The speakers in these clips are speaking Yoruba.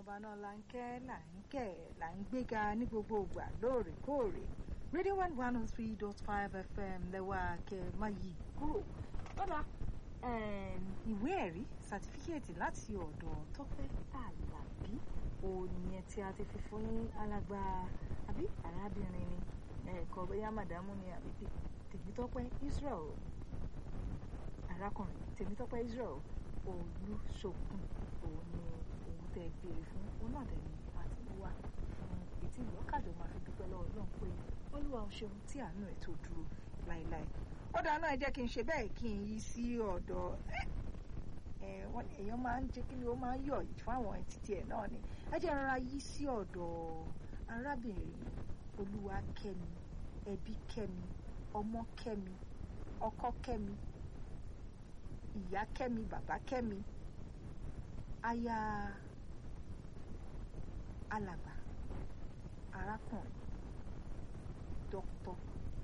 ọba náà là ń kẹ́ là ń kẹ́ là ń gbéga ní gbogbo ìgbà lóòrèkóòrè radio one one oh three dot five fm lẹ́wà kẹ́ má yí kúrò lọ́dà ìwé ẹ̀rí sátífíkẹ́ẹ̀tì láti ọ̀dọ̀ tọ́pẹ́ àlàbí òní ẹ̀ tí a ti fi fún alàgbà àbí arábìnrin ni ẹ̀kọ́ bóyá màdámù ni àbí tèmítọ́pẹ́ israel arákùnrin tèmítọ́pẹ́ israel olùṣògùn òun ni òun tẹ béèrè fún òun náà dẹ̀ ni àti wá fún etí ìlọ́kàjọ máa fi dúpẹ́ lọ́wọ́ náà pé olúwa ò ṣeun tí àánú ẹ̀ tó dúró láéláé ó dáná ẹ jẹ́ kí n ṣe bẹ́ẹ̀ kí n yí sí ọ̀dọ̀ èèyàn máa ń jẹ́ kí ni ó máa ń yọ̀ fáwọn títí ẹ̀ náà ni ẹ jẹ́ rọra yí sí ọ̀dọ̀ arábìnrin olúwa kẹ́mi ẹbí kẹ́mi ọmọ kẹ́mi ọkọ kẹ́mi ìyá kẹ́mi bàbá kẹ́mi aya alàgbà arákùnrin dókítà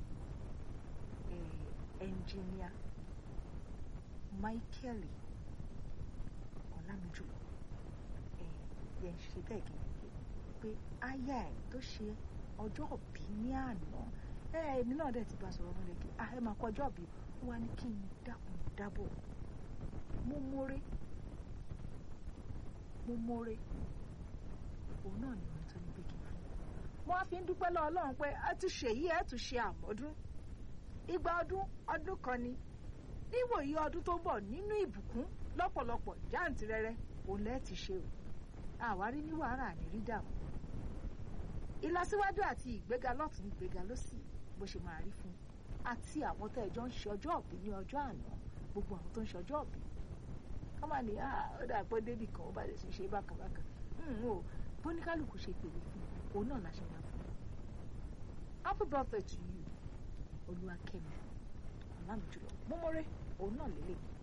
ẹnjìníà michael ọlámijùlọ yẹn ń ṣe bẹ́ẹ̀ gẹ́gẹ́ pé aya ẹ̀ tó ṣe ọjọ́ òbí ní àná èmi náà dẹ̀ ti bá sọ̀rọ̀ mo lè kí ẹ máa kọjọ́ òbí wá ní kí n dákun dábọ̀ mo mórè mo mórè òun náà ni ohun tó ní pé kí n fún mo á fi ń dúpẹ́ lọ́wọ́ Ọlọ́run pé ẹ ti ṣèyí ẹ tún ṣe àmọ́dún igba ọdún ọdún kan ni níwòyí ọdún tó ń bọ̀ nínú ìbùkún lọ́pọ̀lọpọ̀ jáǹtìrẹrẹ òun lẹ́ẹ̀ ti ṣe o àwárí ní wàhálà ní rí dààmú ìlọsíwájú àti ìgbéga lọ́tún ìgbéga lósì bó ṣe máa rí fún àti àwọn tó ẹjọ́ ń ṣe ọjọ́ òbí ní ọjọ́ àná gbogbo àwọn tó ń ṣe ọjọ́ òbí kọ́mà ní ó dà pé débì kan ó bá lè ṣe ṣe bákàbákà o bóníkálùkù ṣe pèlè fún òun náà la ṣe máa fún happy birthday to you olúwakẹ́mi ọ̀làmìjùlọ mọ́mọ́rẹ́ òun náà lélẹ̀